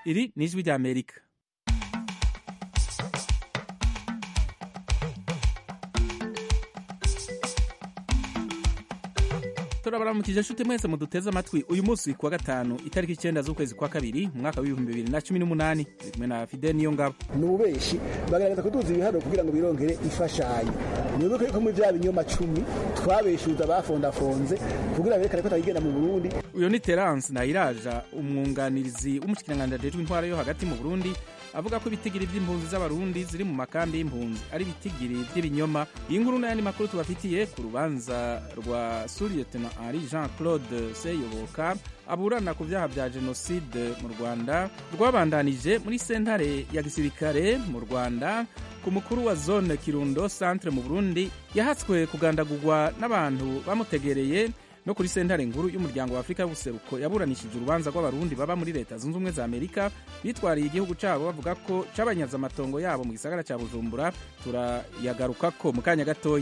iri ni ijwi rya amerika turabaramukije nshuti mwese muduteze amatwi uyu munsi kuwa gatanu itariki icyenda z'ukwezi kwa kabiri mu mwaka w'ibihumbi bibiri na cumi n'umunani turi kumwe na fide niyo ngabo ni ububeshi bagaragaza kuduza ibiharuro kugira ngo birongere imfashanyo nibuke yuko muri bya binyoma cumi twabeshuza bafondafonze kugira berekane ko atayigenda mu burundi uyu ni terance nayiraja umwunganirizi w'umushikiranganji ajejwe intwara yo hagati mu burundi avuga ko ibitigiri by'impunzi z'abarundi ziri mu makambi y'impunzi ari ibitigiri by'ibinyoma iyi nkuru n'ayandi makuru tubafitiye ku rubanza rwa suriyetena henri jean claude seyoboka aburana ku byaha bya jenoside mu rwanda rwabandanije muri sentare ya gisirikare mu rwanda ku mukuru wa zone kirundo centre mu burundi yahatswe kugandagurwa n'abantu bamutegereye no kuri sentare nkuru y'umuryango wa afurika y'ubuseruko yaburanishije urubanza rw'abarundi baba muri leta zunze ubumwe za amerika bitwariye igihugu cyabo bavuga ko cabanyaze amatongo yabo mu gisagara cya bujumbura turayagarukako mu kanya gatoyi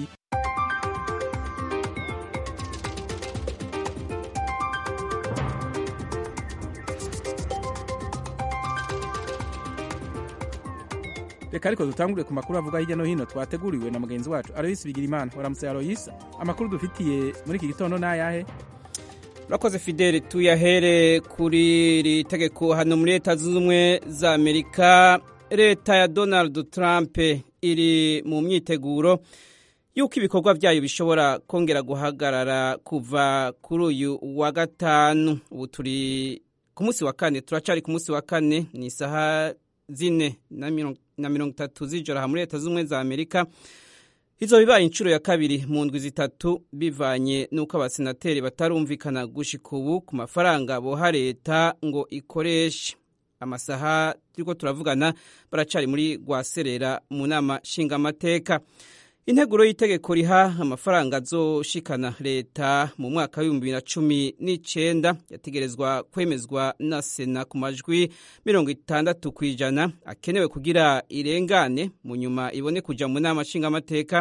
reka ariko dutangure ku makuru avuga hirya no hino twateguriwe na mugenzi wacu aroyisi bigirimana waramutse aroyisi amakuru dufitiye muri iki gitondo ni ayahe urakoze fideli tuyahere kuri iri tegeko hano muri leta zunze ubumwe za amerika leta ya donald trump iri mu myiteguro y'uko ibikorwa byayo bishobora kongera guhagarara kuva kuri uyu wa gatanu ubu turi ku munsi wa kane turacari ku munsi wa kane ni isaha zine na mirongo itatu z'ijoro aha muri leta z'ubumwe za amerika izo bibaye inshuro ya kabiri mu ndwi zitatu bivanye n'uko abasenateri batarumvikana gushika ubu ku mafaranga boha leta ngo ikoreshe amasaha turiko turavugana baracari muri rwaserera mu nama nshingamateka integuro y'itegeko riha amafaranga azoshikana leta mu mwaka w'ibihumbi bibiri na cumi n'icenda yategerezwa kwemezwa na sena ku majwi mirongo itandatu ku ijana akenewe kugira irengane mu nyuma ibone kuja mu nama nshingamateka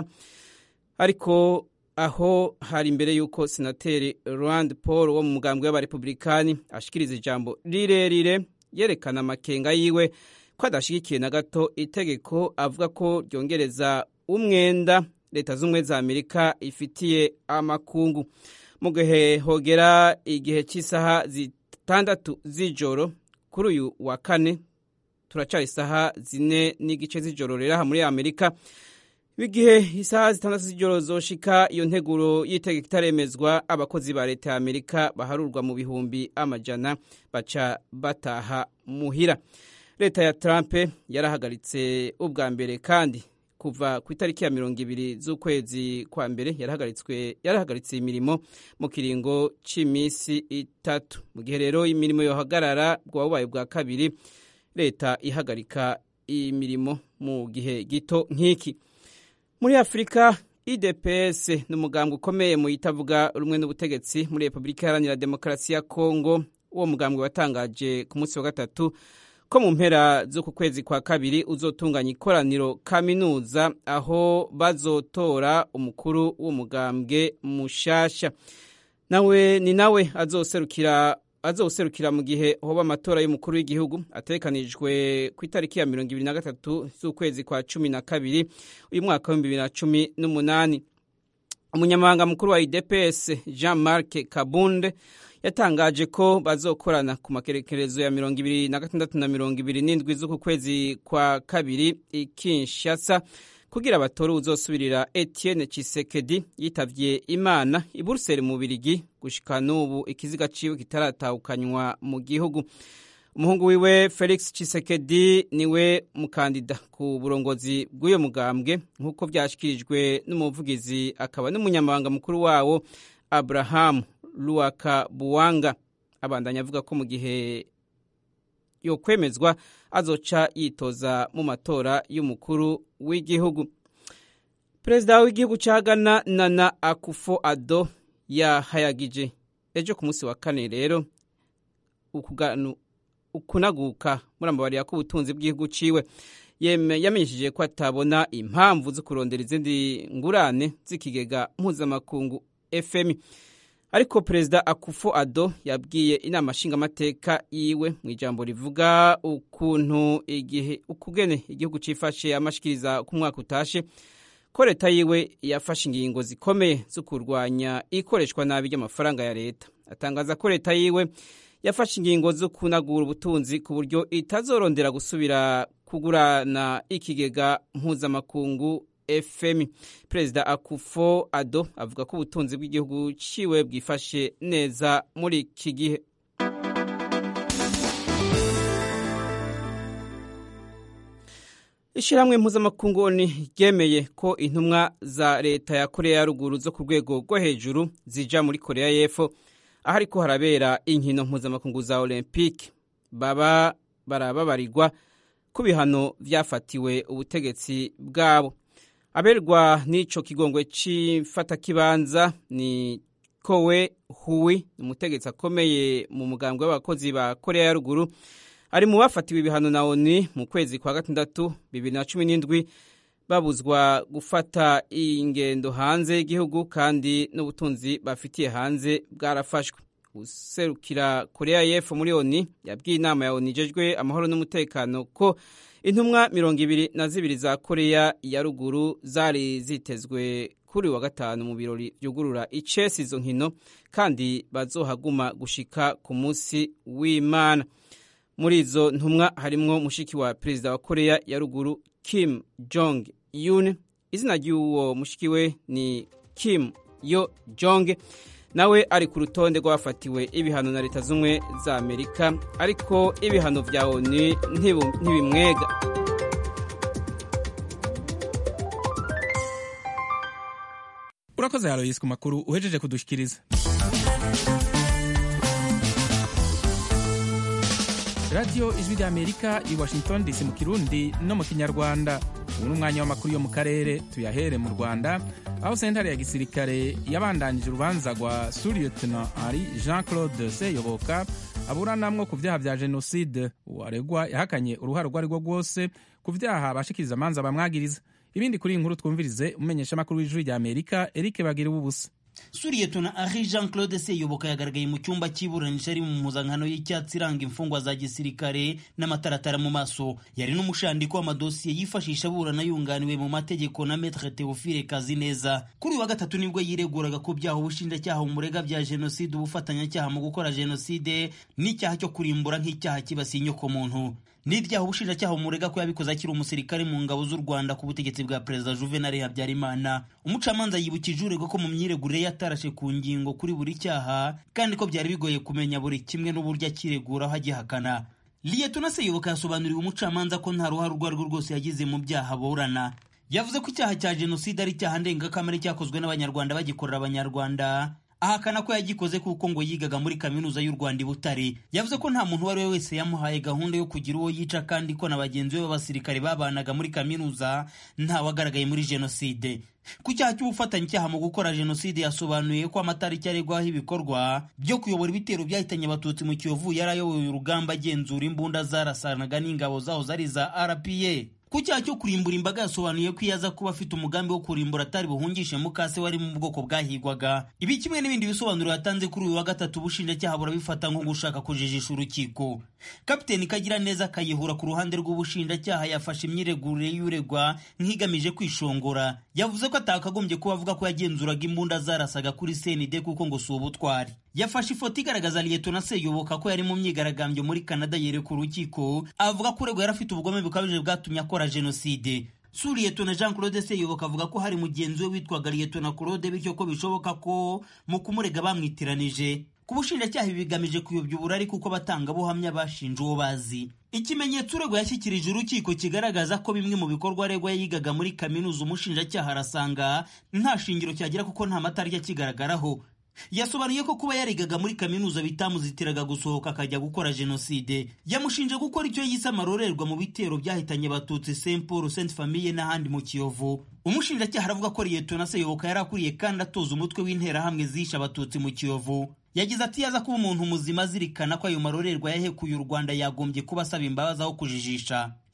ariko aho hari imbere y'uko senateri rand paul wo mu mugambwe w'abarepublikani ashikiriza ijambo rirerire yerekana amakenga yiwe ko adashigikiye na gato itegeko avuga ko ryongereza umwenda leta z'ubumwe za amerika ifitiye amakungu mu gihe hogera igihe cy'isaha zitandatu z'ijoro kuri uyu wa kane turacari isaha zine n'igice z'ijoro rero aha muri amerika igihe isaha zitandatu z'ijoro zoshika iyo nteguro y'itegeko itaremezwa abakozi ba leta ya amerika baharurwa mu bihumbi amajana baca bataha muhira leta ya trump yarahagaritse ubwa mbere kandi kuva ku itariki ya mirongo ibiri z'ukwezi kwa mbere yarahagaritswe yarahagaritse imirimo mu kiringo cy'iminsi itatu mu gihe rero imirimo yohagarara bwa bubaye bwa kabiri leta ihagarika imirimo mu gihe gito nk'iki muri afurika idps ni umugambwe ukomeye mu itavuga rumwe n'ubutegetsi muri repubulika iharanira demokarasi ya kongo uwo mugambwe watangaje ku munsi wa gatatu ko mu mpera z'uku kwezi kwa kabiri uzotunganya ikoraniro kaminuza aho bazotora umukuru w'umugambwe mushasha nawe ni nawe azoserukira azoserukira mu gihe hoba amatora y'umukuru w'igihugu ategekanijwe ku itariki ya mirongo ibiri na gatatu z'ukwezi kwa cumi na kabiri uyu mwaka w'ibihumbi bibiri na cumi n'umunani umunyamabanga mukuru wa idps jean marc kabunde yatangaje ko bazokorana ku makerekerezo ya mirongo ibiri na gatandatu na mirongo ibiri n'indwi z'uku kwezi kwa kabiri i Kinshasa kugira batore uzosubirira Etienne Tshisekedi yitavye Imana i Buruseli mu Birigi gushika n'ubu ikiziga ciwe kitaratahukanywa mu gihugu umuhungu wiwe Felix Tshisekedi niwe mukandida ku burongozi bw'uyo mugambwe nk'uko vyashikirijwe n'umuvugizi akaba n'umunyamabanga mukuru wawo Abraham Luaka Buwanga abandanya avuga ko mu gihe yo kwemezwa azoca yitoza mu matora y'umukuru w'igihugu perezida w'igihugu cya Ghana Nana Akufo Addo yahayagije ejo ku munsi wa kane rero ukunaguka murambabarira ko ubutunzi bw'igihugu ciwe yamenyesheje ko atabona impamvu zo kurondera izindi ngurane z'ikigega mpuzamakungu FMI ariko perezida akufo ado yabwiye inama nshingamateka yiwe mu ijambo rivuga ukuntu igihe ukugene igihugu cifashe amashikiriza ku mwaka utashe ko leta yiwe yafashe ingingo zikomeye zo kurwanya ikoreshwa nabi ry'amafaranga ya leta atangaza ko leta yiwe yafashe ingingo zo kunagura ubutunzi ku buryo itazorondera gusubira kugurana ikigega mpuzamakungu fm perezida akufo ado avuga ko ubutunzi bw'igihugu ciwe bwifashe neza muri iki gihe ishyirahamwe mpuzamakungu ryemeye ko intumwa za leta ya korea ya ruguru zo ku rwego rwo hejuru zija muri korea y'epfo aho ariko harabera inkino mpuzamakungu za olympique baba barababarirwa ku bihano byafatiwe ubutegetsi bwabo aberwa n'ico kigongwe c'ifatakibanza ni kowe huwi umutegetsi akomeye mu mugambwe w'abakozi ba korea ya ruguru ari mu bafatiwe ibihano na oni mu kwezi kwa gatandatu bibiri na cumi n'indwi babuzwa gufata ingendo hanze y'igihugu kandi n'ubutunzi bafitiye hanze bwarafashwe userukira korea y'epfo muri oni yabwiye inama ya oni ijejwe amahoro n'umutekano ko intumwa mirongo ibiri na zibiri za korea ya ruguru zari zitezwe kuri wa gatanu mu birori byugurura icesi izo nkino kandi bazohaguma gushika ku munsi w'imana muri izo ntumwa harimwo mushiki wa perezida wa korea ya ruguru kim jong un izina ry'uwo mushiki we ni kim yo jong nawe ari ku rutonde rw'abafatiwe ibihano na leta z'ubumwe za amerika ariko ibihano bya oni ntibimwega urakoze haroyisi ku makuru uhejeje kudushikiriza radiyo ijwi rya amerika i washington dc mu kirundi no mu kinyarwanda ubu ni umwanya w'amakuru yo mu karere tuyahere mu rwanda aho sentare ya gisirikare yabandanije urubanza rwa suriyetona ari jean claude seyoboka aburanamwo ku byaha bya jenoside uwaregwa yahakanye uruhare urwo ari rwo rwose ku byaha abashikiriza amanza bamwagiriza ibindi kuri iyi nkuru twumvirize umumenyeshamakuru w'ijwi rya amerika eric bagira ubusa suriyetona ari jean claude seyoboka yagaragaye mu cyumba cy'iburanisha ari mu mpuzankano y'icyatsi iranga imfungwa za gisirikare n'amataratara mu maso yari n'umushandiko w'amadosiye yifashisha aburana yunganiwe mu mategeko na metre teofile kazineza kuri uyu wa gatatu nibwo yireguraga ku byaha ubushinjacyaha bumurega bya jenoside ubufatanyacyaha mu gukora jenoside n'icyaha cyo kurimbura nk'icyaha kibasiye inyokomuntu n'ibyaha ubushinjacyaha bumurega ko yabikoze akiri umusirikare mu ngabo z'u rwanda ku butegetsi bwa perezida juvenal habyarimana umucamanza yibukije uregwa ko mu myiregurire yatarashe ku ngingo kuri buri cyaha kandi ko byari bigoye kumenya buri kimwe n'uburyo akireguraho agihakana liyetona seyoboka yasobanuriwe umucamanza ko nta ruhare urwo ari rwo rwose yagize mu byaha aburana yavuze ko icyaha cya jenoside ari icyaha ndengakamere cyakozwe n'abanyarwanda bagikorera abanyarwanda ahakana ko yagikoze kuko ngo yigaga muri kaminuza y'u Rwanda i Butare yavuze ko nta muntu uwo ari we wese yamuhaye gahunda yo kugira uwo yica kandi ko na bagenzi be b'abasirikare babanaga muri kaminuza ntawagaragaye muri jenoside ku cyaha cy'ubufatanyacyaha mu gukora jenoside yasobanuye ko amatariki aregwaho ibikorwa byo kuyobora ibitero byahitanye abatutsi mu kiyovu yari ayoboye urugamba agenzura imbunda zarasanaga n'ingabo zaho zari za rpa ku cyaha cyo kurimbura imbaga yasobanuye ko iyo aza kuba afite umugambi wo kurimbura atari buhungishe mukase wari mu bwoko bwahigwaga ibi kimwe n'ibindi bisobanuro yatanze kuri uyu wa gatatu ubushinjacyaha burabifata nko gushaka kujijisha urukiko kapiteni kagira neza kayihura ku ruhande rw'ubushinjacyaha yafashe imyiregurire y'uregwa nk'igamije kwishongora yavuze ko atakagombye kuba avuga ko yagenzuraga imbunda zarasaga kuri senide kuko ngo si ubutwari yafashe ifoto igaragaza liyetona seyoboka ko yari mu myigaragambyo muri canada yereka urukiko avuga ko uregwa yari afite ubugome bukabije bwatumye akora jenoside su liyetona jean claude seyoboka avuga ko hari mugenzi we witwaga liyetona claude bityo ko bishoboka ko mu kumurega bamwitiranije ku bushinjacyaha ibi bigamije kuyobya uburari kuko abatangabuhamya bashinja uwo bazi ikimenyetso uregwa yashyikirije urukiko kigaragaza ko bimwe mu bikorwa aregwa yigaga muri kaminuza umushinjacyaha arasanga nta shingiro cyagira kuko nta matariki akigaragaraho yasobanuye ko kuba yarigaga muri kaminuza bitamuzitiraga gusohoka akajya gukora jenoside yamushinje gukora icyo yise amarorerwa mu bitero byahitanye abatutsi saint paul saint famille n'ahandi mu kiyovu umushinjacyaha aravuga ko liyetona seyoboka yari akuriye kandi atoza umutwe w'interahamwe zishe abatutsi mu kiyovu yagize ati yaza kuba umuntu muzima azirikana ko ayo marorerwa yahekuye u rwanda yagombye kuba asaba imbabazi aho kujijisha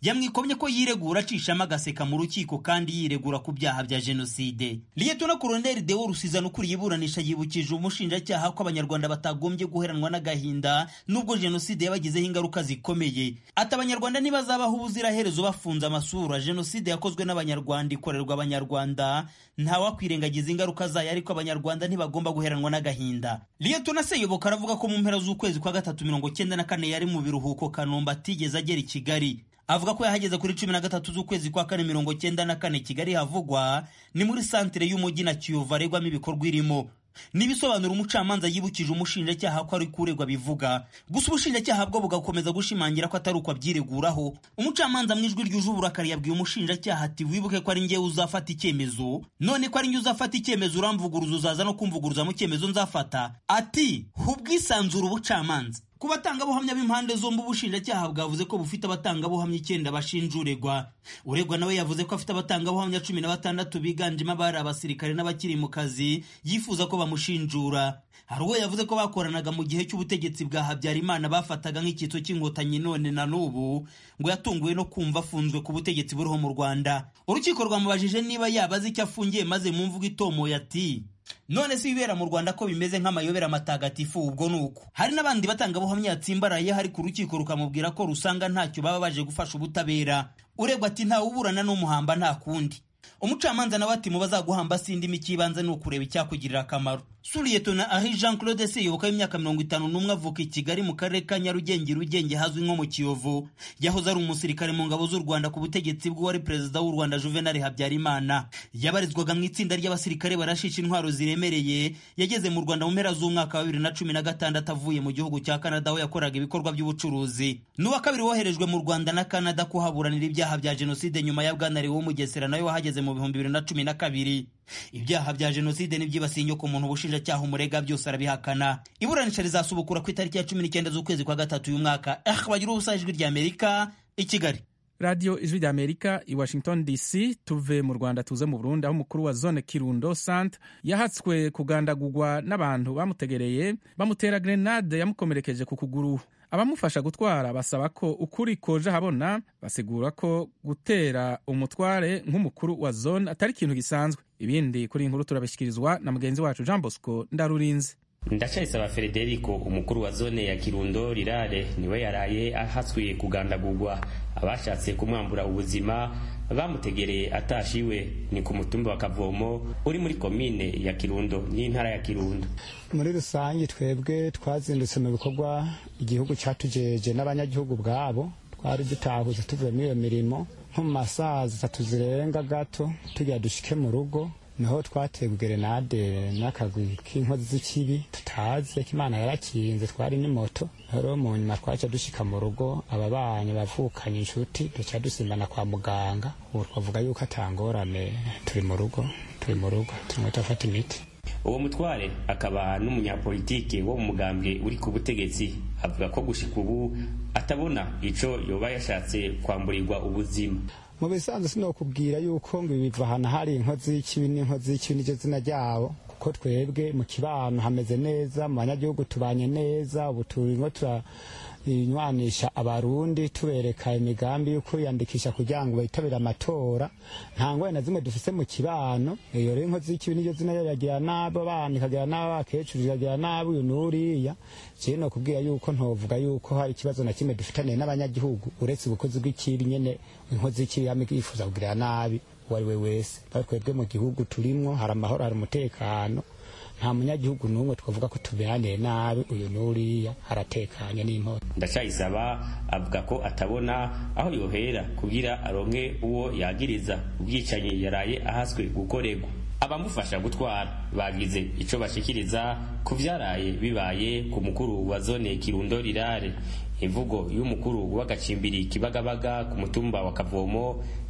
yamwikomye ko yiregura acishamo agaseka mu rukiko kandi yiregura ku byaha bya jenoside liyetona koroneli deo rusizana ukuriye iburanisha yibukije umushinjacyaha ko abanyarwanda batagombye guheranwa n'agahinda nubwo jenoside yabagizeho ingaruka zikomeye ati abanyarwanda ntibazabaho ubuziraherezo bafunze amasura jenoside yakozwe n'abanyarwanda ikorerwa abanyarwanda ntawakwirengagiza ingaruka zayo ariko abanyarwanda ntibagomba guheranwa n'agahinda liyetona seyoboka aravuga ko mu mpera z'ukwezi kwa gatatu mirongo cyenda na kane yari mu biruhuko kanombe atigeze agera i kigali avuga ko yahageze kuri cumi na gatatu z'ukwezi kwa kane mirongo cyenda na kane kigali havugwa ni muri santire y'umujyi na kiyovu aregwamo ibikorwa irimo n'ibisobanuro umucamanza yibukije umushinjacyaha ko ari kuregwa bivuga gusa ubushinjacyaha bwo bugakomeza gushimangira ko atari uko abyireguraho umucamanza mu ijwi ryuje uburakari yabwiye umushinjacyaha ati wibuke ko ari njyewe uzafata icyemezo none ko ari njye uzafata icyemezo uramvuguruza uzaza no kumvuguruza mu cyemezo nzafata ati hubwisanzura ubucamanza ku batangabuhamya b'impande zombi ubushinjacyaha bwavuze ko bufite abatangabuhamya icyenda bashinja uregwa uregwa nawe yavuze ko afite abatangabuhamya cumi na batandatu biganjemo abari abasirikare n'abakiri mu kazi yifuza ko bamushinjura hari uwo yavuze ko bakoranaga mu gihe cy'ubutegetsi bwa habyarimana bafataga nk'icyitso cy'inkotanyi none na n'ubu ngo yatunguwe no kumva afunzwe ku butegetsi buriho mu rwanda urukiko rwamubajije niba yaba azi icyo afungiye maze mu mvugo itomoye ati none si ibibera mu rwanda ko bimeze nk'amayobera matagatifu ubwo ni uko hari n'abandi batangabuhamya yatsimbaraye hari ku rukiko rukamubwira ko rusanga ntacyo baba baje gufasha ubutabera uregwa ati ntawe uburana n'umuhamba nta kundi umucamanza nawe ati mu bazaguhamba sindi ikibanza ni ukureba icyakugirira akamaro suriyetona ahi jean claude seyoboka w'imyaka mirongo itanu n'umwe avuka i kigali mu karere ka nyarugenge rugenge hazwi nko mu kiyovu yahoze ari umusirikare mu ngabo z'u rwanda ku butegetsi bw'uwari perezida w'u rwanda juvenal habyarimana yabarizwaga mu itsinda ry'abasirikare barashisha intwaro ziremereye yageze mu rwanda mu mpera z'umwaka wa bibiri na cumi na gatandatu avuye mu gihugu cya canada aho yakoraga ibikorwa by'ubucuruzi n'uwa kabiri woherejwe mu rwanda na canada kuhaburanira ibyaha bya jenoside nyuma ya bwana wo mugesera nawe wahageze mu bihumbi bibiri na cumi na kabiri ibyaha bya jenoside n'ibyibasiye inyoko muntu ubushinjacyaha umurega byose arabihakana iburanisha rizasubukura ku itariki ya cumi n'icyenda z'ukwezi kwa gatatu uyu mwaka eh bagira ubusa ijwi rya amerika i kigali radiyo ijwi rya amerika i washington dc tuve mu rwanda tuze mu burundi aho umukuru wa zone kirundo sant yahatswe kugandagurwa n'abantu bamutegereye bamutera grenade yamukomerekeje ku kuguru abamufasha gutwara basaba ko ukuri koje habona basigura ko gutera umutware nk'umukuru wa zone atari ikintu gisanzwe ibindi kuri inkuru turabishyikirizwa na mugenzi wacu jean bosco ndarurinze ndacayisaba frederico umukuru wa zone ya kirundo rirare niwe yaraye ahatswe kugandagurwa abashatse kumwambura ubuzima bamutegereye atashiwe ni ku mutumba wa kavomo uri muri komine ya kirundo n'intara ya kirundo muri rusange twebwe twazindutse mu bikorwa igihugu cyatujeje n'abanyagihugu bwabo twari dutahuze tuvuye muri iyo mirimo nko mu masaha zitatu zirenga gato tugira dushike mu rugo niho twateye gerenade n'akagwi k'inkozi z'ikibi tutazi ko imana yarakinze twari n'imoto rero mu nyuma twaca dushika mu rugo ababanyi bavukanye inshuti duca dusimbana kwa muganga ubu twavuga yuko atangorane turi mu rugo turi mu rugo turimo turafata imiti uwo mutware akaba n'umunyapolitike wo mu mugambwe uri ku butegetsi avuga ko gushika ubu atabona ico yoba yashatse kwamburirwa ubuzima mu bisanzwe sinokubwira yuko ngo ibi biva ahantu hari inkozi y'ikibi n'inkozi y'ikibi n'iryo zina ryabo kuko twebwe mu kibano hameze neza mu banyagihugu tubanye neza ubu turimo turanywanisha abarundi tubereka imigambi yo kwiyandikisha kugira ngo bitabire amatora nta ngorane na zimwe dufise mu kibano iyo rero inkozi y'ikibi n'iryo zina yagira nabi abana ikagira nabi abakecuru ikagira nabi uyu n'uriya jewe nokubwira yuko ntovuga yuko hari ikibazo na kimwe dufitaniye n'abanyagihugu uretse ubukozi bw'ikibi nyene inkozi y'ikibi yama yifuza kugirira nabi uwo ari we wese aho twebwe mu gihugu turimwo hari amahoro hari umutekano nta munyagihugu n'umwe twavuga ko tuberaniye nabi uyu n'uriya haratekanye n'imporo ndacayisaba avuga ko atabona aho yohera kugira aronke uwo yagiriza ubwicanyi yaraye ahaswe gukorerwa abamufasha gutwara bagize ico bashikiriza ku vyaraye bibaye ku mukuru wa zone kirundo rirare imvugo y'umukuru w'agacimbiri kibagabaga ku mutumba wa kavomo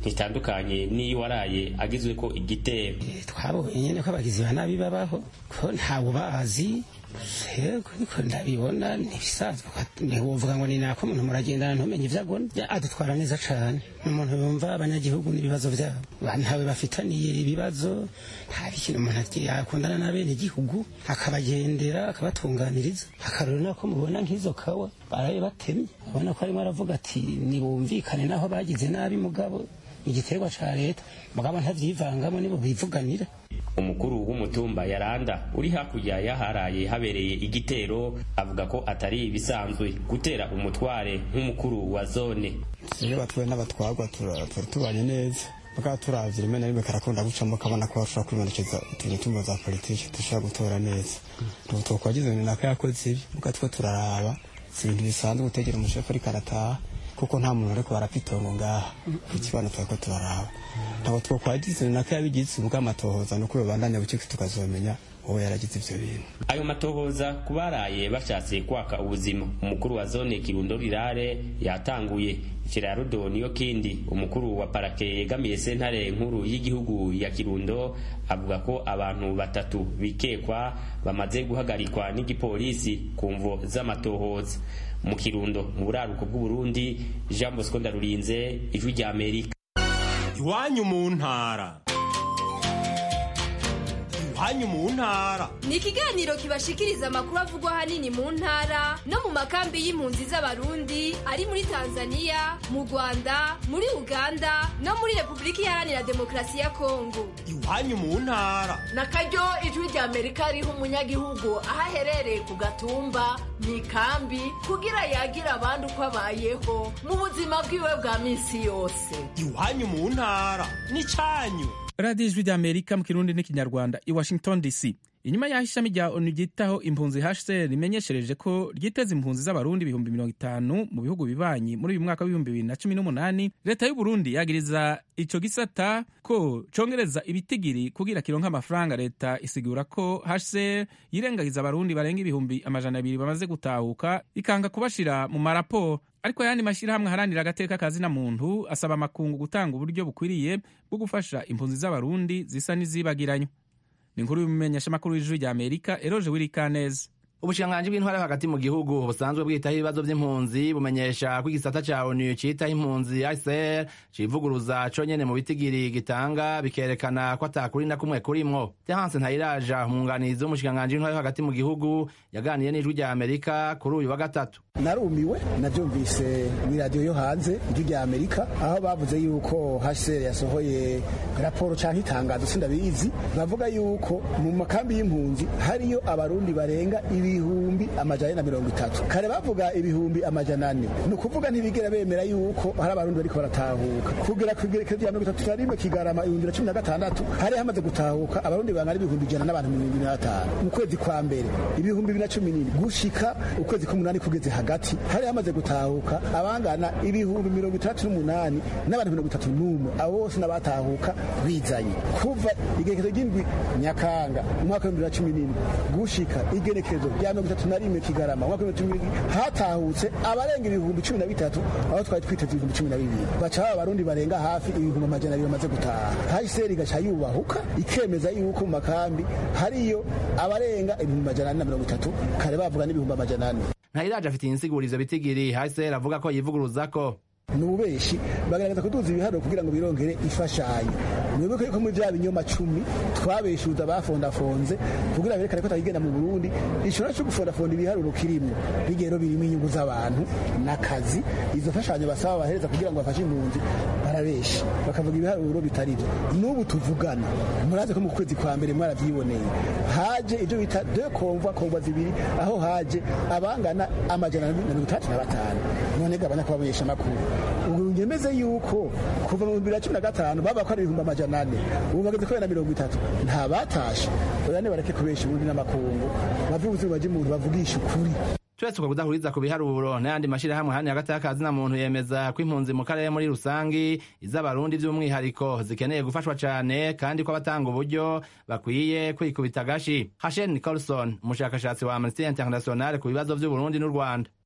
ntitandukanye n'iyo waraye agizwe ko igitero twabonye nyine ko abagizi ba nabi babaho ko ntawe ubazi yego ariko ndabibona ntibisanzwe ntiwovuga ngo ni nako umuntu muragendana ntumenye ibyo agona adutwara neza cyane ni umuntu yumva abanyagihugu n'ibibazo byabo ntawe bafitaniye ibibazo nta bikintu umuntu yakundana n'abene igihugu akabagendera akabatunganiriza akarore nako mubona nk'izo kawa baraye batemye ubona ko arimo aravuga ati nibumvikane naho bagize nabi mugabo igiterwa ca leta mugabo ntavyivangamo nibo bivuganira umukuru w'umutumba yaranda uri hakurya yaharaye habereye igitero avuga ko atari ibisanzwe gutera umutware nk'umukuru wa zone iyo batwaye n'abatwarwa tubanye neza bwa turavye rimwe na rimwe karakunda gucamo kabona ko bashobora kwibonekeza utuntu tumwe za politiki dushobora gutora neza ubu twakwagize ni nako yakoze ibi bwa two turaraba si ibintu bisanzwe gutegera umushefu ariko arataha kuko nta muntu ariko barapitongo ngaha ikibano turako turaraba ntabwo twakwagize ni nako yabigize ubwo amatohoza nuko babandanya buciki tukazomenya uwo yaragize ivyo bintu ayo matohoza kubaraye bashatse kwaka ubuzima umukuru wa zone kirundo rirare yatanguye Gerardo niyo kindi umukuru wa parake yegamiye sentare nkuru y'igihugu ya Kirundo avuga ko abantu batatu bikekwa bamaze guhagarikwa n'igipolisi ku mvo z'amatohoza mu Kirundo mu buraruko bw'Uburundi Jean Bosco Ndarurinze ijwi rya Amerika iwanyu mu ntara iwanyu mu ntara ni ikiganiro kibashikiriza amakuru avugwa ahanini mu ntara no mu makambi y'impunzi z'abarundi ari muri tanzania mu rwanda muri uganda no muri repubulika iharanira demokarasi ya kongo iwanyu mu ntara na karyo ijwi rya amerika riha umunyagihugu aho aherereye ku gatumba mu ikambi kugira yagira abandi uko abayeho mu buzima bwiwe bwa minsi yose iwanyu mu ntara ni cyanyu radiyo ijwi rya amerika mu kirundi n'ikinyarwanda i washington dc inyuma y'aho ishami rya onu ryitaho impunzi hcr rimenyeshereje ko ryiteza impunzi z'abarundi ibihumbi mirongo itanu mu bihugu bibanyi muri uyu mwaka w'ibihumbi bibiri na cumi n'umunani leta y'u burundi yagiriza ico gisata ko congereza ibitigiri kugira kironka amafaranga leta isigura ko hcr yirengagiza abarundi barenga ibihumbi amajana abiri bamaze gutahuka ikanga kubashira mu maraporo ariko ayandi mashyirahamwe aharanira agateka kazina muntu asaba amakungu gutanga uburyo bukwiriye bwo gufasha impunzi z'abarundi zisa n'izibagiranywe ni inkuru y'umumenyeshamakuru w'ijuru rya amerika eroje wirikaneza ubushikiranganji bw'intwara yo hagati mu gihugu busanzwe bwitaho ibibazo by'impunzi bumenyesha ko igisata ca onu citaho impunzi ICR civuguruza conyene mu bitigiri gitanga bikerekana ko atakuri na kumwe kurimwo Terence Ntayiraja umwunganizi w'umushikiranganji w'intwara yo hagati mu gihugu yaganiye n'ijwi rya Amerika kuri uyu wa gatatu narumiwe navyumvise mw'iradiyo yo hanze ijwi rya Amerika aho bavuze yuko HCR yasohoye raporo canke itangazo sindabizi bavuga yuko mu makambi y'impunzi hariyo abarundi barenga ibi ibihumbi amajana na mirongo itatu kare bavuga ibihumbi amajana ane ni ukuvuga ntibigera bemera yuko hari abarundi bariko baratahuka kugera ku igerekezo rya mirongo itatu na rimwe kigarama ibihumbi na cumi na gatandatu hari hamaze gutahuka abarundi bangana ibihumbi ijana n'abantu mirongo ibiri na batanu mu kwezi kwa mbere ibihumbi bibiri na cumi n'indwi gushika ukwezi k'umunani kugeze hagati hari hamaze gutahuka abangana ibihumbi mirongo itandatu n'umunani n'abantu mirongo itatu n'umwe abo bose n'abatahuka bizanye kuva igerekezo ry'indwi nyakanga umwaka w'ibihumbi bibiri na cumi n'indwi gushika igerekezo rya mirongo itatu na rimwe kigarama umwaka w'ibihumbi bibiri hatahutse abarenga ibihumbi cumi na bitatu aho twari twiteze ibihumbi cumi na bibiri baca baba abarundi barenga hafi ibihumbi amajana abiri bamaze gutaha hahise igaca yubahuka ikemeza yuko mu makambi hariyo abarenga ibihumbi amajana ane na mirongo itatu kare bavuga n'ibihumbi amajana ane ntayiraje afite insigurizo bitigiri hahise avuga ko yivuguruza ko ni ububeshi bagaragaza kuduza ibiharuro kugira ngo birongere ifashanyo mwibuke yuko muri bya binyoma cumi twabeshuza bafondafonze kugira berekane ko atagigenda mu burundi ishobora cyo gufondafonda ibiharuro kirimwo bigero birimo inyungu z'abantu n'akazi izo mfashanyo basaba bahereza kugira ngo bafashe impunzi barabeshi bakavuga ibiharuro bitari byo n'ubu tuvugana murazi ko mu kwezi kwa mbere mwarabyiboneye haje ibyo bita de komva komva zibiri aho haje abangana amajana na mirongo itandatu na batanu none gabanya kubamenyesha amakuru ubu ngemeze yuko kuva mu bibiri na cumi na gatanu baba ko ari ibihumbi amajana ane ubu bageze kuri na mirongo itatu nta batashe oya bareke kubesha ubundi n'amakungu bave ubuzima bw'umuntu bavugisha ukuri turetse uko kudahuriza ku biharuro n'ayandi mashyirahamwe hano hagati y'akazi na muntu yemeza ko impunzi mu karere muri rusangi iz'abarundi by'umwihariko zikeneye gufashwa cyane kandi ko abatanga uburyo bakwiye kwikubita agashi hashen nicholson umushakashatsi wa amnesty international ku bibazo by'uburundi n'u rwanda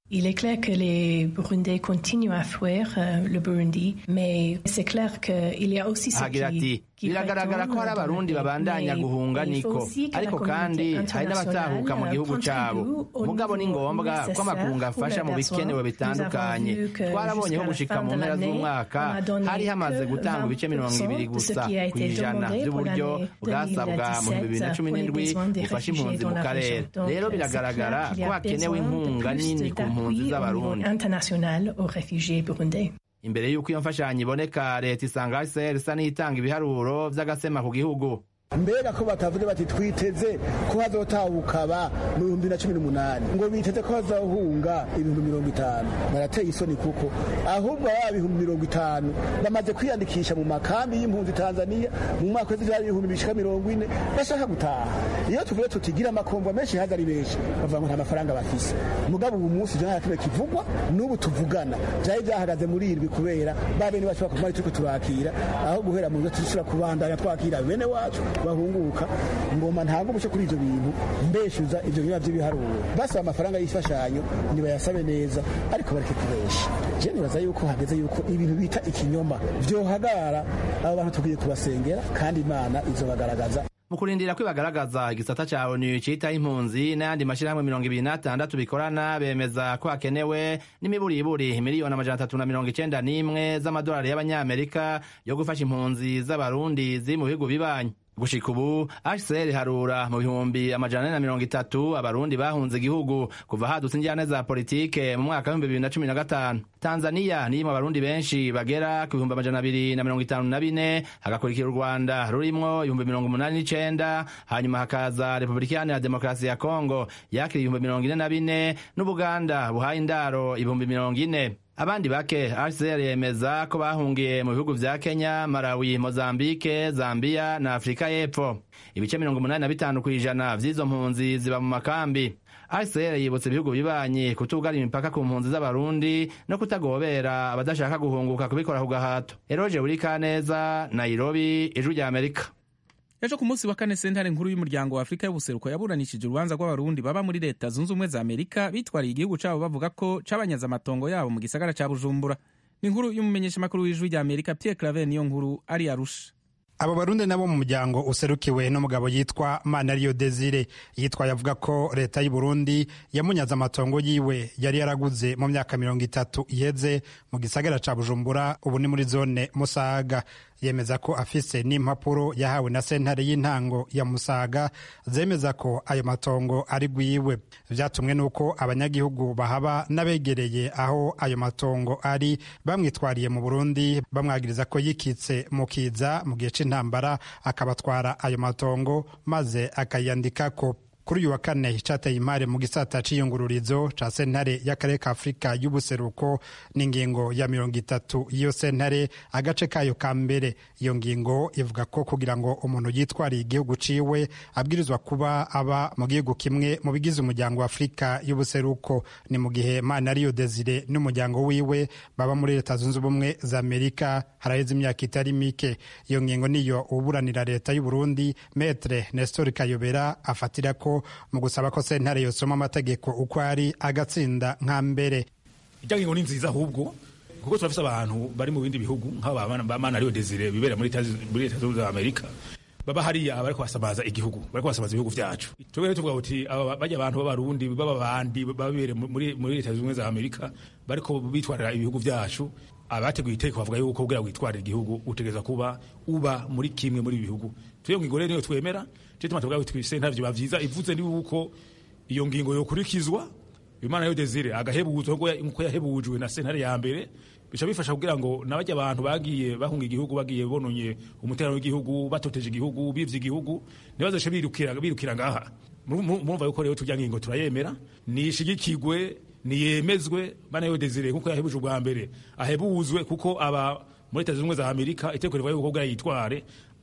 Il est clair que les Burundais continuent à fuir euh, le Burundi, mais c'est clair qu'il y a aussi ceux ahagira ati qui, qui biragaragara ko hari abarundi babandanya guhunga niko ariko kandi hari n'abatahuka mu gihugu cyabo mugabo ni ngombwa ko amakungu afasha mu bikenewe bitandukanye twarabonye ko gushika mu mpera z'umwaka hari hamaze gutanga ibice mirongo ibiri gusa ku ijana by'uburyo bwasabwa mu bihumbi bibiri na cumi n'indwi bufasha impunzi mu karere rero biragaragara ko hakenewe inkunga nini ku mpunzi z'abarundi international aux réfugiés burundais. imbere y'uko iyo mfashanyo iboneka leta isanga hcr isa n'itanga ibiharuro vy'agasema ku gihugu mbega ko batavuze bati twiteze ko hazotahuka ba mu bihumbi na cumi n'umunani ngo biteze ko hazohunga ibihumbi mirongo itanu barateye isoni kuko ahubwo aba ibihumbi mirongo itanu bamaze kwiyandikisha mu makambi y'impunzi tanzania mu mwaka w'izira ibihumbi bishika mirongo ine bashaka gutaha iyo tuvuye tutigira amakombo menshi haza ari benshi bavuga ngo nta mafaranga bafise mugabo ubu munsi ivyo nta kimwe kivugwa n'ubu tuvugana vyari vyahagaze muri irwi kubera ba bene bacu bakomari turiko turakira aho guhera mu nzo turishobora kubandanya twakira bene wacu bahunguka ngoma ntabwo umuco kuri ivyo bintu mbeshuza ivyo biba vy'ibiharuro basaba amafaranga y'imfashanyo nibayasabe neza ariko bareke kubesha je nibaza yuko hageze yuko ibintu bita ikinyoma vyohagarara abo bantu tukwiye kubasengera kandi imana izobagaragaza mu kurindira ko ibagaragaza igisata ca onu citaho impunzi n'ayandi mashirahamwe mirongo ibiri n'atandatu bikorana bemeza ko hakenewe n'imiburiburi miliyoni amajana atatu na mirongo icenda n'imwe z'amadolari y'abanyamerika yo gufasha impunzi z'abarundi ziri mu bihugu bibanyi gushika ubu hcr harura mu bihumbi amajana ane na mirongo itatu abarundi bahunze igihugu kuva hadutse injyane za politike mu mwaka w'ibihumbi bibiri na cumi na gatanu tanzaniya niyo mu barundi benshi bagera ku bihumbi amajana abiri na mirongo itanu na bine hagakurikira u rwanda rurimwo ibihumbi mirongo umunani n'icenda hanyuma hakaza repubulika iharanira demokarasi ya kongo yakira ibihumbi mirongo ine na bine n'ubuganda buhaye indaro ibihumbi mirongo ine abandi bake hcr yemeza ko bahungiye mu bihugu vya kenya malawi mozambike zambia na afurika y'epfo ibice mirongo umunani na bitanu ku ijana vy'izo mpunzi ziba mu makambi hcr yibutsa ibihugu bibanyi kutugara imipaka ku mpunzi z'abarundi no kutagobera abadashaka guhunguka kubikora ku gahato eroje burikaneza nairobi ijwi rya amerika ejo ku munsi wa kane sentare nkuru y'umuryango wa afurika y'ubuseruko yaburanishije urubanza rw'abarundi baba muri leta zunze ubumwe za amerika bitwariye igihugu cabo bavuga ko cabanyaze amatongo yabo mu gisagara ca bujumbura ni inkuru y'umumenyeshamakuru w'ijwi rya amerika pierre claver niyo nkuru ari arusha abo barundi nabo mu muryango userukiwe n'umugabo yitwa manariyo desire yitwaye avuga ko leta y'u burundi yamunyaze amatongo yiwe yari yaraguze mu myaka mirongo itatu iheze mu gisagara ca bujumbura ubu ni muri zone musaga yemeza ko afise n'impapuro yahawe na sentare y'intango ya musaga zemeza ko ayo matongo ari gwiwe vyatumwe n'uko abanyagihugu bahaba n'abegereye aho ayo matongo ari bamwitwariye mu burundi bamwagiriza ko yikitse mu kiza mu gihe c'intambara akabatwara ayo matongo maze akayandikako kuri uyu wa kane cateye imari mu gisata c'iyungururizo ca sentare y'akarere ka afurika y'ubuseruko n'ingingo ya mirongo itatu y'iyo sentare agace kayo ka mbere iyo ngingo ivuga ko kugira ngo umuntu yitwariye igihugu ciwe abwirizwa kuba aba mu gihugu kimwe mu bigize umuryango wa afurika y'ubuseruko ni mu gihe manariyo desire n'umuryango wiwe baba muri leta zunze ubumwe za amerika haraheze imyaka itari mike iyo ngingo niyo uburanira leta y'uburundi metre nestor kayobera afatira ko mu gusaba ko sentare yosoma amategeko uko ari agatsinda nka mbere ijya ngingo ni nziza ahubwo kuko turafise abantu bari mu bindi bihugu nk'aba manariyo desire bibera muri leta zunze ubumwe za amerika baba hariya bariko basamaza igihugu bariko basamaza ibihugu vyacu twebwe tuvuga uti bajya abantu b'abarundi baba bandi babere muri leta zunze ubumwe za amerika bariko bitwarira ibihugu vyacu abateguye iteko bavuga yuko kugira witwarira igihugu utegereza kuba uba muri kimwe muri ibi bihugu tuyo ngingo rero niyo twemera cyo tuma tuvuga uti sentare vyo bavyiza ivuze ni uko iyo ngingo yokurikizwa imana yo desire agahebuzwa nkuko yahebujwe na sentare ya mbere bica bifasha kugira ngo nabajya abantu bagiye bahunga igihugu bagiye bononye umutekano w'igihugu batoteje igihugu bivye igihugu ntibazoshe birukira birukira ngaha murumva yuko rero turya ngingo turayemera nishigikigwe niyemezwe bana yo desire nkuko yahebuje ubwa mbere ahebuzwe kuko aba muri leta zunze ubumwe za amerika iteko rivuga yuko bwa yitware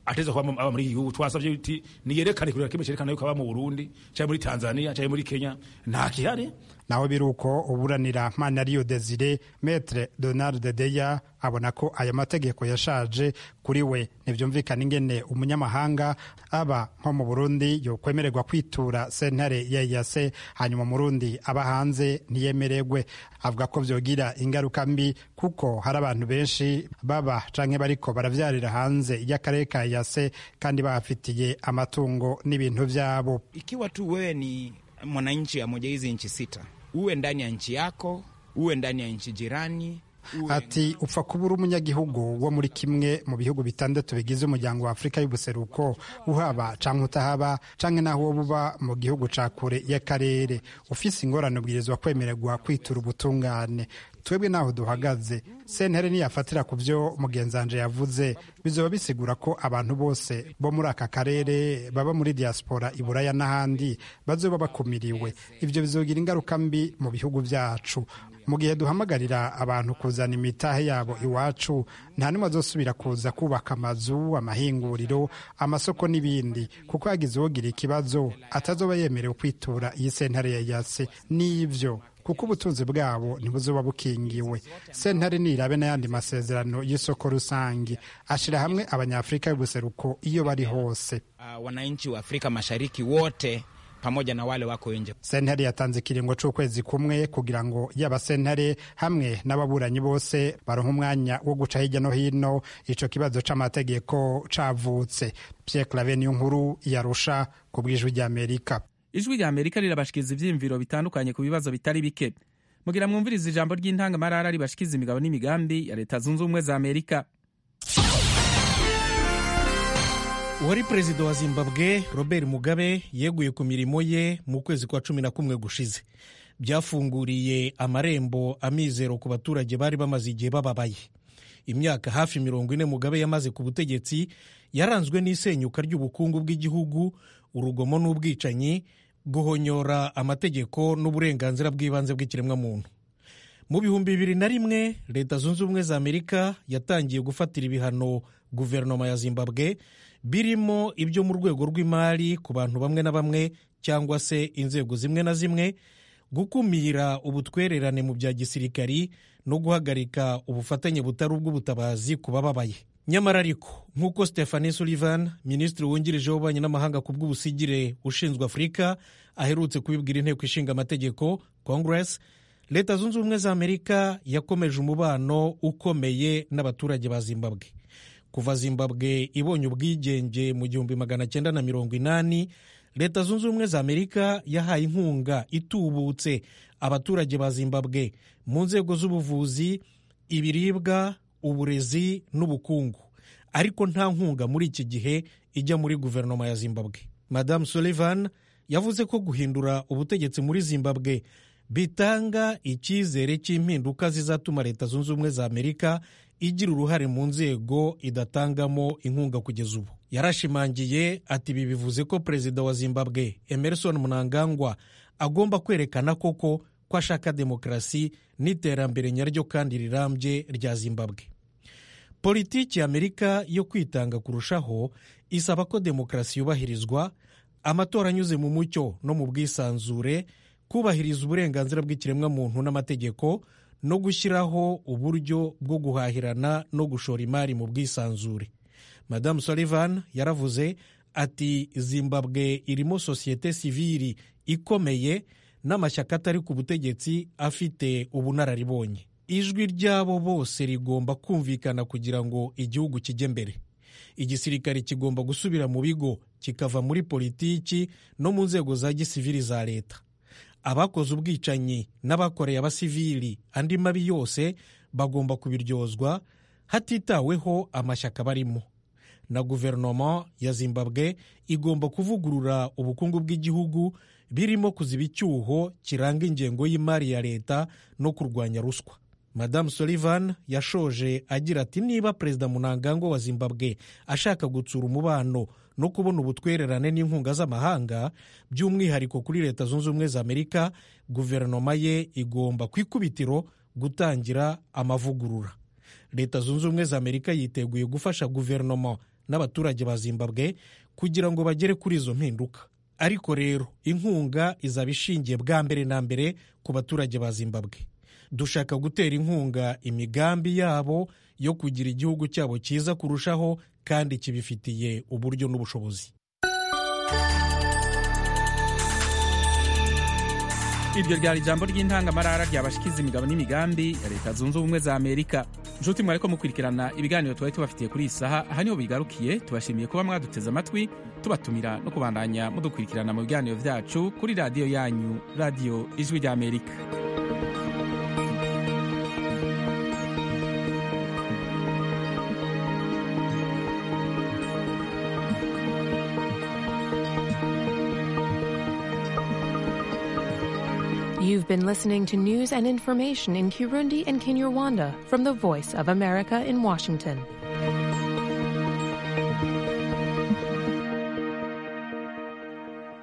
ateza kuba aba muri iki gihugu twasabye uti niyerekane kurera kimwe cerekana yuko aba mu Burundi cyangwa muri Tanzania cyangwa muri Kenya nta kihari naho biri uko uburanira Manariyo Desire Maître Donald Deya abona ko aya mategeko yashaje kuri we ntibyumvikana ingene umunyamahanga aba nko mu Burundi yokwemererwa kwitura sentare ya yase hanyuma Murundi aba hanze ntiyemererwe avuga ko vyogira ingaruka mbi kuko hari abantu benshi baba canke bariko baravyarira hanze y'akarere ka yase kandi bahafitiye amatungo n'ibintu vyabo ikiwa tu wewe ni mwananchi ya moja hizi nchi sita, uwe ndani ya nchi yako, uwe ndani ya nchi jirani ati upfa kuba uri umunyagihugu wo muri kimwe mu bihugu bitandatu bigize umuryango wa afurika y'ubuseruko uhaba canke utahaba canke naho woba uba mu gihugu ca kure y'akarere ufise ingorane ubwirizwa kwemererwa kwitura ubutungane twebwe naho duhagaze sentare niyafatira ku byo mugenzanje yavuze bizoba bisigura ko abantu bose bo muri aka karere baba muri diaspora i buraya n'ahandi bazoba bakumiriwe ivyo bizogira ingaruka mbi mu bihugu vyacu mu gihe duhamagarira abantu kuzana imitahe yabo iwacu nta n'umwe azosubira kuza kubaka amazu amahinguriro amasoko n'ibindi kuko yagize uwogira ikibazo atazoba yemerewe kwitura iyi sentare ya yase n'ivyo kuko ubutunzi bwabo ntibuzoba bukingiwe sentare nirabe n'ayandi masezerano y'isoko rusange ashira hamwe abanyafurika y'ubuseruko iyo bari hose uh, wananchi wa Afrika Mashariki wote pamoja na wale wako nje. sentare yatanze ikiringo c'ukwezi kumwe kugira ngo yaba sentare hamwe n'ababuranyi bose baronka umwanya wo guca hirya no hino ico kibazo c'amategeko cavutse Pierre Claver niyo nkuru yarusha ku bw'ijwi ry'Amerika ijwi rya amerika rirabashikiriza ivyiyumviro bitandukanye ku bibazo bitari bike mugira mwumviriza ijambo ry'intangamarara ribashikiza imigabo n'imigambi ya leta zunze ubumwe za amerika uwari perezida wa zimbabwe robert mugabe yeguye ku mirimo ye mu kwezi kwa cumi na kumwe gushize byafunguriye amarembo amizero ku baturage bari bamaze igihe bababaye imyaka hafi mirongo ine mugabe yamaze ku butegetsi yaranzwe n'isenyuka ry'ubukungu bw'igihugu urugomo n'ubwicanyi guhonyora amategeko n'uburenganzira bw'ibanze bw'ikiremwamuntu mu bihumbi bibiri na rimwe leta zunze ubumwe za amerika yatangiye gufatira ibihano guverinoma ya zimbabwe birimo ibyo mu rwego rw'imari ku bantu bamwe na bamwe cyangwa se inzego zimwe na zimwe gukumira ubutwererane mu bya gisirikari no guhagarika ubufatanye butari ubw'ubutabazi ku bababaye nyamara ariko nk'uko stephanie sullivan minisitiri wungirije w'ububanyi n'amahanga ku bw'ubusigire ushinzwe afurika aherutse kubibwira inteko ishinga amategeko congress leta zunze ubumwe za amerika yakomeje umubano ukomeye n'abaturage ba zimbabwe kuva zimbabwe ibonye ubwigenge mu gihumbi magana cyenda na mirongo inani leta zunze ubumwe za amerika yahaye inkunga itubutse abaturage ba zimbabwe mu nzego z'ubuvuzi ibiribwa uburezi n'ubukungu ariko nta nkunga muri iki gihe ijya muri guverinoma ya zimbabwe madamu sullivan yavuze ko guhindura ubutegetsi muri zimbabwe bitanga icyizere cy'impinduka zizatuma leta zunze ubumwe za amerika igira uruhare mu nzego idatangamo inkunga kugeza ubu yarashimangiye ati ibi bivuze ko perezida wa zimbabwe emerson mnangagwa agomba kwerekana koko ko ashaka demokarasi n'iterambere nyaryo kandi rirambye rya zimbabwe politiki ya amerika yo kwitanga kurushaho isaba ko demokarasi yubahirizwa amatora anyuze mu mucyo no mu bwisanzure kubahiriza uburenganzira bw'ikiremwamuntu n'amategeko no gushyiraho uburyo bwo guhahirana no gushora imari mu bwisanzure madamu sullivan yaravuze ati zimbabwe irimo sosiyete sivili ikomeye n'amashyaka atari ku butegetsi afite ubunararibonye ijwi ryabo bose rigomba kumvikana kugira ngo igihugu kijye mbere igisirikare kigomba gusubira mu bigo kikava muri politiki no mu nzego za gisivili za leta abakoze ubwicanyi n'abakoreye abasivili andi mabi yose bagomba kubiryozwa hatitaweho amashyaka barimo na guverinoma ya zimbabwe igomba kuvugurura ubukungu bw'igihugu birimo kuziba icyuho kiranga ingengo y'imari ya leta no kurwanya ruswa madamu sullivan yashoje agira ati niba perezida munangagwa wa zimbabwe ashaka gutsura umubano no kubona ubutwererane n'inkunga z'amahanga by'umwihariko kuri leta zunze ubumwe za amerika guverinoma ye igomba ku ikubitiro gutangira amavugurura leta zunze ubumwe za amerika yiteguye gufasha guverinoma n'abaturage ba zimbabwe kugira ngo bagere kuri izo mpinduka ariko rero inkunga izaba ishingiye bwa mbere na mbere ku baturage ba zimbabwe dushaka gutera inkunga imigambi yabo yo kugira igihugu cyabo cyiza kurushaho kandi kibifitiye uburyo n'ubushobozi iryo ryari ijambo ry'intangamarara ryabashikiza imigabo n'imigambi ya leta zunze ubumwe za amerika nshuti mwariko mukurikirana ibiganiro twari tubafitiye kuri iyi saha aha niho bigarukiye tubashimiye kuba mwaduteze amatwi tubatumira no kubandanya mudukurikirana mu biganiro byacu kuri radiyo yanyu radiyo ijwi rya amerika You've been listening to news and information in Kirundi and Kinyarwanda from the Voice of America in Washington.